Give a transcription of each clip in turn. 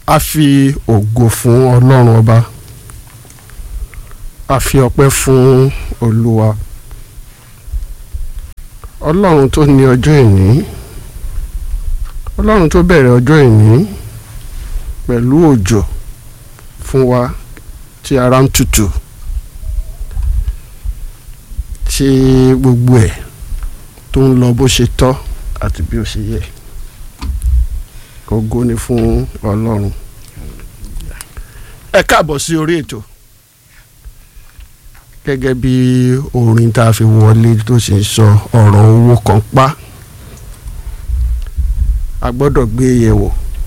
a fi ògo fún ọlọ́run ọba a fi ọpẹ́ fún olúwa ọlọ́run tó ní ọjọ́ ìní ọlọ́run tó bẹ̀rẹ̀ ọjọ́ ìní pẹ̀lú òjò fún wa tí ara ń tutù tí gbogbo ẹ̀ tó ń lọ bó ṣe tọ́ àti bí ó ṣe yẹ ògo ni fún ọlọ́run ẹ káàbọ̀ sí orí ètò gẹ́gẹ́ bí orin tá a fi wọlé tó sì ń sọ ọ̀rọ̀ owó kan pa a gbọ́dọ̀ gbé e yẹ̀wò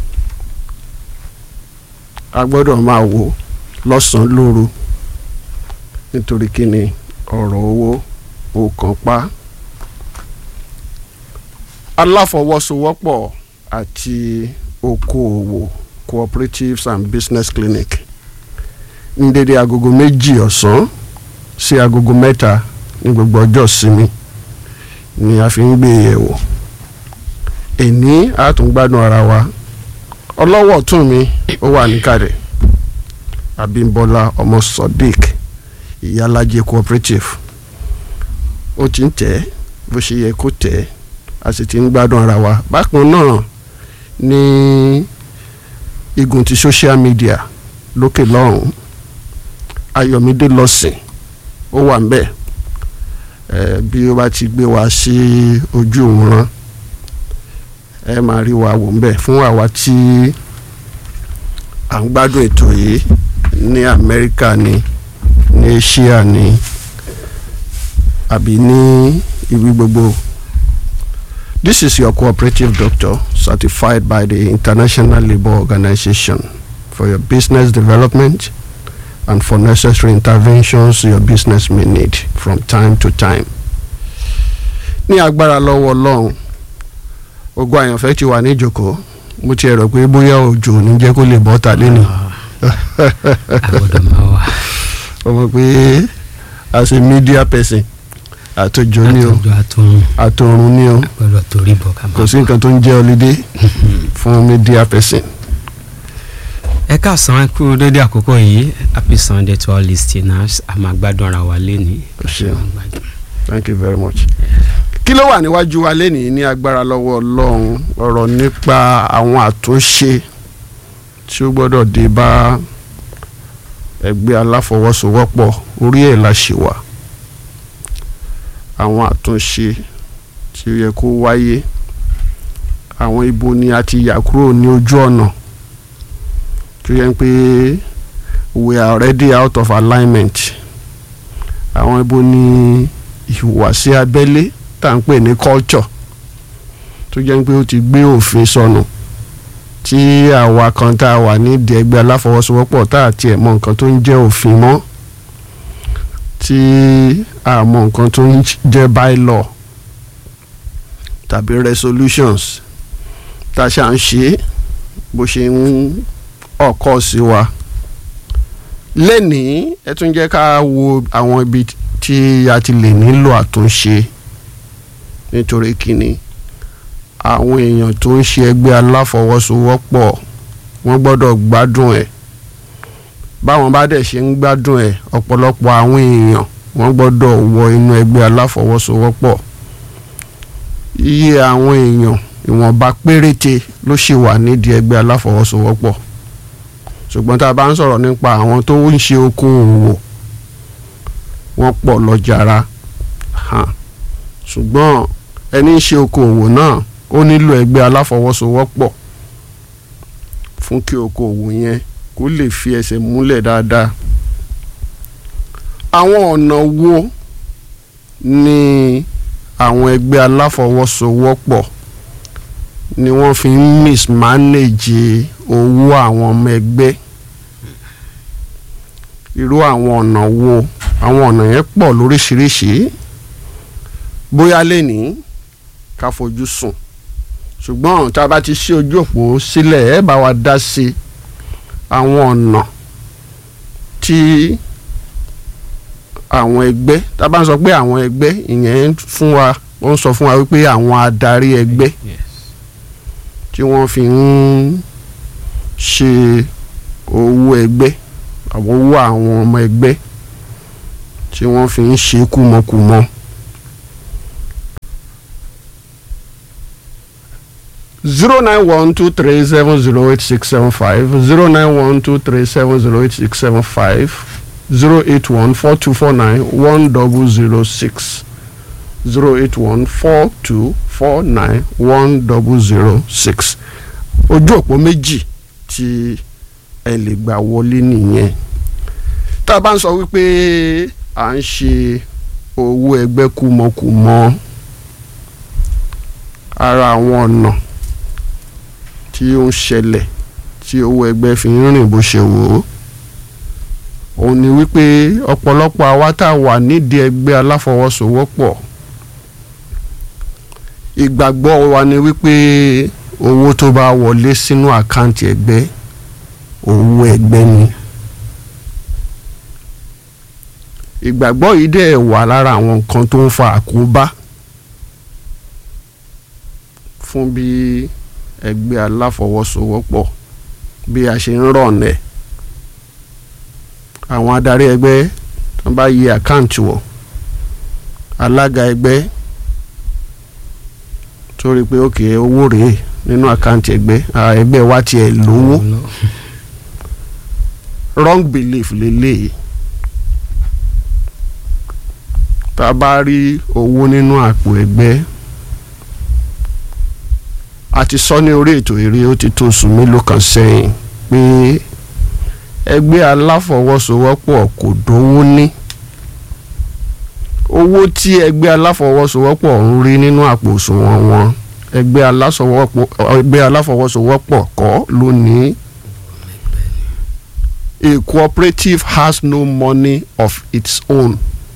a gbọ́dọ̀ máa wò lọ́sàn-án lóru nítorí kí ni ọ̀rọ̀ owó ó kàn pa aláfọwọ́sowọ́pọ̀ àti okòòwò cooperatives and business clinic ní dédé agogo méjì ọ̀sán sí agogo mẹ́ta ní gbogbo ọjọ́ ìsinmi ni a fi ń gbé yẹ̀wò èní àtúngbádùn ara wa ọlọ́wọ́ ọ̀tún mi ó wà níkàlẹ̀ Abímbọ́lá ọmọ Sodiq ìyálàjẹ cooperative ó ti ń tẹ̀ bó ṣe yẹ kó tẹ̀ a sì ti ń gbádùn ara wa bákan náà ní igun ti social media lókè lọ́hùn Ayọ̀mídé lọ́sìn ó wà ńbẹ̀ ẹ bí ó bá ti gbé wa sí ojú òwòrán ẹ máa rí wa wò ńbẹ̀ fún àwa tí à ń gbádùn ètò yìí ní Amẹ́ríkà ni ní Asia ni àbí ní ibi gbogbo. This is your cooperative doctor certified by the International Labour Organization for your business development and for necessary interventions your business may need from time to time. ní agbára lọ́wọ́ ọlọ́run ogun àyànfẹ́ ti wà ní ìjòkó mo ti rò pé bóyá òjò ní jẹ́ kó lè bọ́ ta lẹ́nu. àgbọ̀dọ̀ máa wà. ọmọ pé as a media person àtòjò ni o àtọ̀jọ́ àtọ̀run àtòrun ni o àgbọ̀dọ̀ torí bọ̀ ká kò máa. sí nǹkan tó ń jẹ́ holiday fún media person. ẹ káàsán ẹ kú dédé àkókò yìí happy sunday to all listeners a máa gbádùn ara wa lénìí. Ẹ ṣeun. A máa gbádùn. thank you very much. kí ló wà níwájú wa lénìí ní agbára lọ́wọ́ ọlọ́run ọ̀rọ̀ nípa àwọn àtúnṣe tí ó gbọ́dọ̀ dé bá ẹgbẹ́ aláfọwọ́sowọ́pọ̀ orí ẹ̀ la ṣì wà àwọn àtúnṣe tí ó yẹ kó wáyé àwọn ibo ni a ti yà kúrò ní ojú ọ̀nà tó yẹ pé we are already out of alignment àwọn ibo ni ìhùwàsí abẹ́lé tá à ń pè ní culture tó jẹ́ pé ó ti gbé òfin sọnù tí àwa kan tá a wà nídìí ẹgbẹ́ aláfọwọ́sowọ́pọ̀ tá a tiẹ̀ mọ nǹkan tó ń jẹ́ òfin mọ́ tí a mọ nǹkan tó ń jẹ́ bylaw tàbí resolutions tá a ṣà ń ṣe bó ṣe ń ọkọ̀ sí wa lẹ́nìí ẹ tún jẹ́ ká wo àwọn ibi tí a ti lè nílò àtúnṣe nítorí kíni àwọn èèyàn tó ń ṣe ẹgbẹ́ aláfọwọ́sowọ́pọ̀ wọ́n gbọ́dọ̀ gbádùn ẹ̀ báwọn bá dẹ̀ ṣe ń gbádùn ẹ̀ ọ̀pọ̀lọpọ̀ àwọn èèyàn wọ́n gbọ́dọ̀ wọ inú ẹgbẹ́ aláfọwọ́sowọ́pọ̀ iye àwọn èèyàn ìwọ̀nba péréte ló ṣì wà nídìí ẹgbẹ́ aláfọwọ́sowọ́pọ̀ ṣùgbọ́n tá a bá ń sọ̀rọ̀ nípa àwọn tó ń ṣe okòòwò wọ́n pọ̀ lọ jàrá hàn ṣùgbọ́n ẹni ń ṣe okòòwò náà ó nílò ẹgbẹ́ aláfọwọ́sowọ́pọ̀ fún kí okòòwò yẹn kó lè fi ẹsẹ̀ múlẹ̀ dáadáa. àwọn ọ̀nà wo ni àwọn ẹgbẹ́ aláfọwọ́sowọ́pọ̀ ni wọ́n fi ń mismanage owó àwọn ọmọ ẹgbẹ́ irú àwọn ọ̀nà wo àwọn ọ̀nà yẹn pọ̀ lóríṣiríṣi bóyá lẹ́nìí ká fojú sùn ṣùgbọ́n tá a bá ti ṣí ojú òpó sílẹ̀ ẹ bá wa dá sí àwọn ọ̀nà tí àwọn ẹgbẹ́ tá a bá ń sọ pé àwọn ẹgbẹ́ ìyẹn fún wa ó ń sọ fún wa wípé àwọn adarí ẹgbẹ́ Yes. tí wọ́n fi ń ṣe owó ẹgbẹ́ àwọn owó àwọn ọmọ ẹgbẹ́ tí wọ́n fi ń ṣe kúmọkùmọ. zero nine one two three seven zero eight six seven five zero nine one two three seven zero eight six seven five zero eight one four two four nine one double zero six zero eight one four two four nine one double zero six ojú òpó méjì tí ẹ lè gbà wọlé nìyẹn tá a bá ń sọ wípé à ń ṣe owó ẹgbẹ́ kúmọkùmọ ara àwọn ọ̀nà tí ó ń ṣẹlẹ̀ tí owó ẹgbẹ́ fi ń rìn bó ṣe wò ó òun ni wípé ọ̀pọ̀lọpọ̀ àwa tá a wà nídìí ẹgbẹ́ aláfọwọ́sowọ́pọ̀ ìgbàgbọ́ wa ni wípé owó tó bá wọlé sínú àkáǹtì ẹgbẹ́ owó ẹgbẹ́ ni ìgbàgbọ́ yìí dẹ̀ wà lára àwọn nǹkan tó ń fa àkóbá fún bí ẹgbẹ́ aláfọwọ́sowọ́pọ̀ bí a ṣe ń rọ̀nẹ̀ àwọn adarí ẹgbẹ́ tó bá yí àkáǹtì wọ̀ alága ẹgbẹ́ tó rí i pé òkè owó rèé nínú àkáǹtì ẹgbẹ́ ẹgbẹ́ wa tiẹ̀ lówó wrong belief lélẹ́yìí tá a bá rí owó nínú àpò ẹgbẹ́ a ti sọ ní orí ètò eré ó ti tó oṣù mélòó kan sẹ́yìn pé ẹgbẹ́ aláfọwọ́sowọ́pọ̀ kò dówó ní owó tí ẹgbẹ́ aláfọwọ́sowọ́pọ̀ ń rí nínú àpò òṣùwọ̀n wọn ẹgbẹ́ ẹgbẹ́ aláfọwọ́sowọ́pọ̀ kọ́ ló ní a cooperative has no money of its own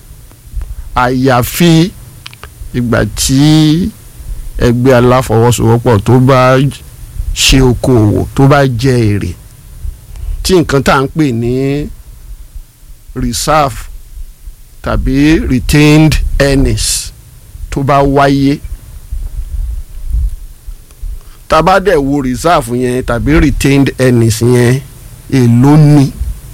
àyàfi ìgbà tí ẹgbẹ́ aláfọwọ́sowọ́pọ̀ tó bá ṣe okòwò tó bá jẹ èrè tí nǹkan tá à ń pè ní reserve tàbí retained earnings tó bá wáyé tá a bá dẹ̀ wo reserve yẹn tàbí retained earnings yẹn èló ni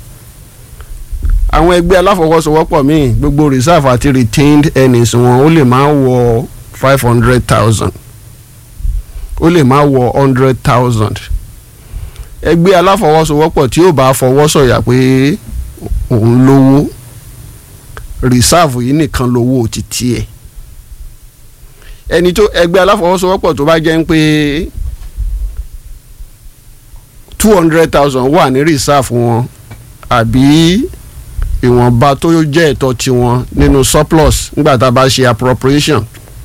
àwọn ẹgbẹ́ aláfọwọ́sowọ́pọ̀ míì gbogbo reserve àti retained earnings wọn ó lè máa wọ five hundred thousand ó lè máa wọ hundred thousand ẹgbẹ́ aláfọwọ́sowọ́pọ̀ tí ó bá fọwọ́ sọ̀yà pé òun lówó reserve yìí nìkan lówó ti tiẹ̀ ẹni tó ẹgbẹ́ aláfọwọ́sowọ́pọ̀ tó bá jẹ́ ń pé two hundred thousand wà ní reserve wọn àbí ìwọ̀nba tó jẹ́ ẹ̀tọ́ tiwọn nínú surplus nígbà tá a bá ṣe appropriation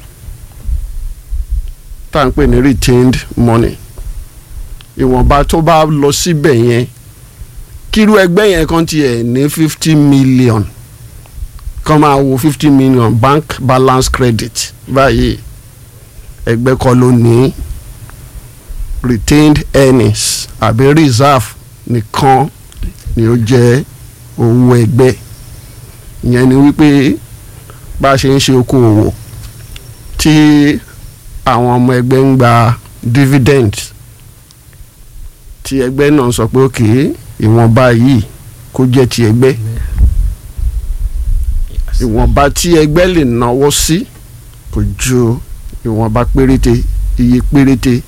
tá à ń pè ní retained money ìwọ̀nba tó bá lọ síbẹ̀ yẹn kírú ẹgbẹ́ yẹn kan tiẹ̀ ní fifty million kan máa wo fifty million bank balance credit báyìí ẹgbẹ́ kọ́ ló ní retained earnings àbí reserve nìkan ni ó jẹ́ owó ẹgbẹ́ ìyẹn ni wípé bá a ṣe ń ṣe okòwò tí àwọn ọmọ ẹgbẹ́ ń gba dividend tí ẹgbẹ́ náà sọ pé òkè ìwọ̀nba yìí kó jẹ́ ti ẹgbẹ́ ìwọ̀nba tí ẹgbẹ́ lè náwó sí kò ju ìwọ̀nba péréte iye péréte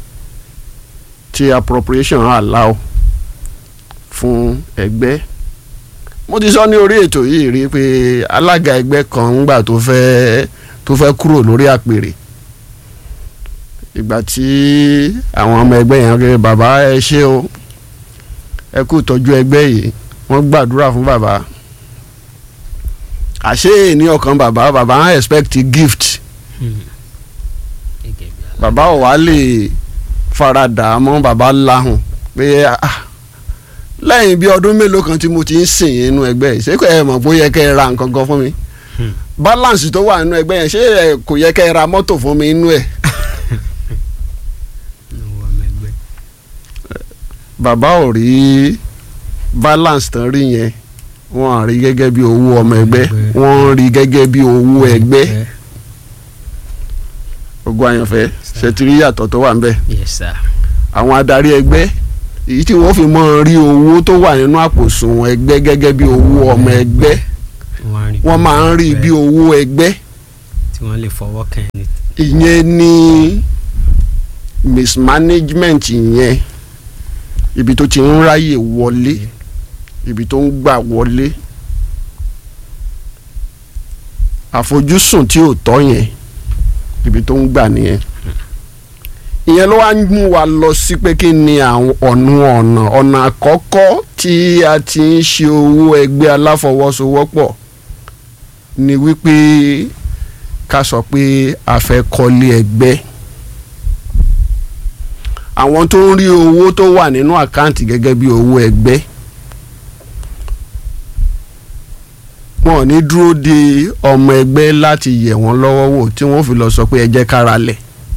tí appropriation allow fún ẹgbẹ́ mo ti sọ ní orí ètò yìí rí pé alága ẹgbẹ́ kan ńgbà tó fẹ́ tó fẹ́ kúrò lórí àpèrè ìgbà tí àwọn ọmọ ẹgbẹ́ yẹn rẹ bàbá ẹ ṣé o ẹ kú ìtọ́jú ẹgbẹ́ yìí wọ́n gbàdúrà fún bàbá àṣé ní ọkàn bàbá bàbá ń expect gift bàbá ò wá lè faradà mọ́ bàbá lahùn pé lẹ́yìn bí ọdún mélòó kan tí mo ti ń sìn inú ẹgbẹ́ yìí ṣé kò ẹ mọ̀ bó yẹ kẹ́ ẹ ra nǹkan kan fún mi balance tó wà nínú ẹgbẹ́ yẹn ṣé kò yẹ kẹ́ ẹ ra mọ́tò fún mi inú ẹ̀. bàbá ò rí balance tán rí yẹn wọ́n rí gẹ́gẹ́ bí owó ọmọ ẹgbẹ́ wọ́n rí gẹ́gẹ́ bí owó ẹgbẹ́ ogun àyànfẹ́ ṣètìrí yàtọ̀ tó wà ń bẹ̀ yes sir àwọn adarí ẹgbẹ́ èyí tí wọ́n fi mọ́ rí owó tó wà nínú àpòsùnwọ̀n ẹgbẹ́ gẹ́gẹ́ bí owó ọmọ ẹgbẹ́ wọ́n á rí wọ́n bí máa ń rí bí owó ẹgbẹ́ tí wọ́n lè fọwọ́ kàn ní. ìyẹn ní mismanagement yẹn ibi tó ti ń ráyè wọlé ibi tó ń gbà wọlé àfojúsùn tí ò tọ́ yẹn ibi tó ń gbà nìyẹn ìyẹn ló wá ń mú wa lọ sí pé kí ni àwọn ọ̀nà ọ̀nà ọ̀nà àkọ́kọ́ tí a ti ń ṣe owó ẹgbẹ́ aláfọwọ́sowọ́pọ̀ ni wípé ká sọ pé a fẹ́ kọ́lé ẹgbẹ́ àwọn tó ń rí owó tó wà nínú àkáǹtì gẹ́gẹ́ bí owó ẹgbẹ́ wọn ò ní dúró de ọmọ ẹgbẹ́ láti yẹ̀ wọ́n lọ́wọ́ wò tí wọ́n fi lọ sọ pé ẹ jẹ́ kára lẹ̀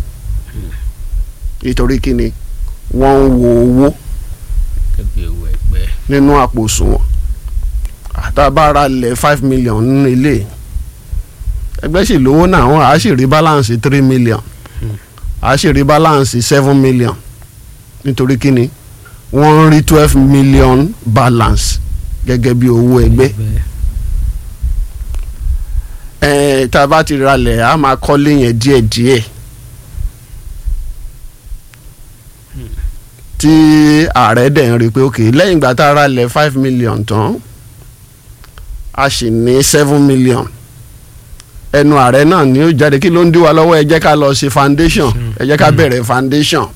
nítorí kíni wọ́n ń wo owó gẹ́gẹ́ bí owó ẹgbẹ́. nínú àpò òṣùwọ̀n àtàbára lẹ̀ five million nínú ilé ẹgbẹ́ sì lówó náà wọ́n á sì rí balance three million á sì rí balance seven million nítorí kíni wọ́n ń rí twelve million balance gẹ́gẹ́ bí owó ẹgbẹ́ ẹ̀ẹ́n tá a bá ti ralẹ̀ a máa kọ́lé yẹn díẹ̀díẹ̀ tí ààrẹ dẹ̀ ń rí i pé ok lẹ́yìn ìgbà tá a ralẹ̀ five million tán a sì ní seven million ẹnu ààrẹ náà ni ó jáde kí ló ń dí wa lọ́wọ́ ẹ jẹ́ ká lọ ṣe foundation ẹ jẹ́ ká bẹ̀rẹ̀ foundation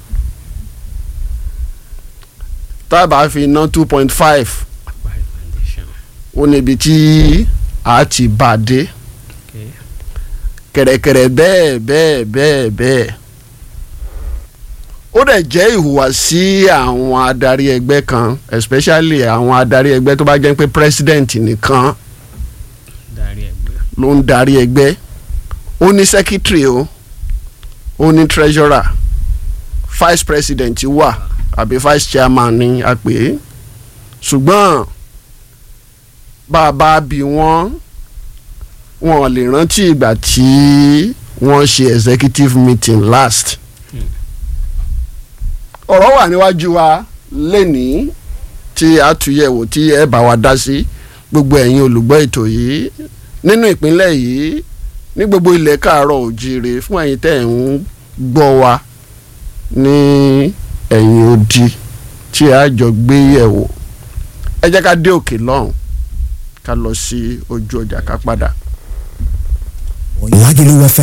tá a bá fi ná two point five ó níbi tí a ti bá a dé kẹ̀rẹ̀kẹ̀rẹ̀ bẹ́ẹ̀ bẹ́ẹ̀ bẹ́ẹ̀ bẹ́ẹ̀ ó dẹ̀ jẹ́ ìhùwàsí àwọn adarí ẹgbẹ́ kan especially àwọn adarí ẹgbẹ́ tó bá jẹ́ pé president nìkan darí ẹgbẹ́. ló ń darí ẹgbẹ́ ó ní secretary o ó ní treasurer vice president wà àbí vice chairman ni a pè é ṣùgbọ́n bá a bá bí wọ́n wọn lè rántí ìgbà tí wọ́n ṣe executive meeting last ọ̀rọ̀ wà níwájú wa lẹ́nìí tí a tún yẹ̀wò tí ẹ bá wa dá sí gbogbo ẹ̀yin olùgbọ́ ètò yìí nínú ìpínlẹ̀ yìí ní gbogbo ilẹ̀ káàárọ̀ òjíire fún ẹ̀yin tẹ́ ẹ̀ ń gbọ́ wa ní ẹ̀yìn odi tí a jọ gbé yẹ̀wò ẹ jẹ́ ká dé òkè lọ́hùn ká lọ sí ojú ọjà ká padà. Lagelu FM